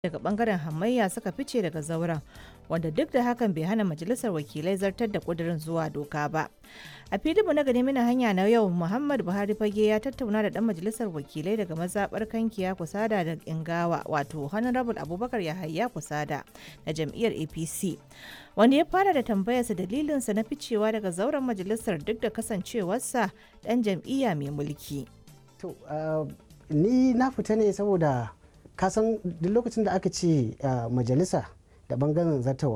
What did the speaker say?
daga bangaren hamayya suka fice daga zauren wanda duk da hakan bai hana majalisar wakilai zartar da kudirin zuwa doka ba a filinmu na gani mina hanya na yau muhammad buhari fage ya tattauna da dan majalisar wakilai daga mazabar kankiya kusada da ingawa wato honorable abubakar yahaya kusada na jam'iyyar apc wanda ya fara da tambayarsa dalilinsa na ficewa daga zauren majalisar duk da kasancewarsa dan jam'iyya mai mulki to ni na fita ne saboda kasan duk lokacin da aka ce majalisa da bangaren zartawa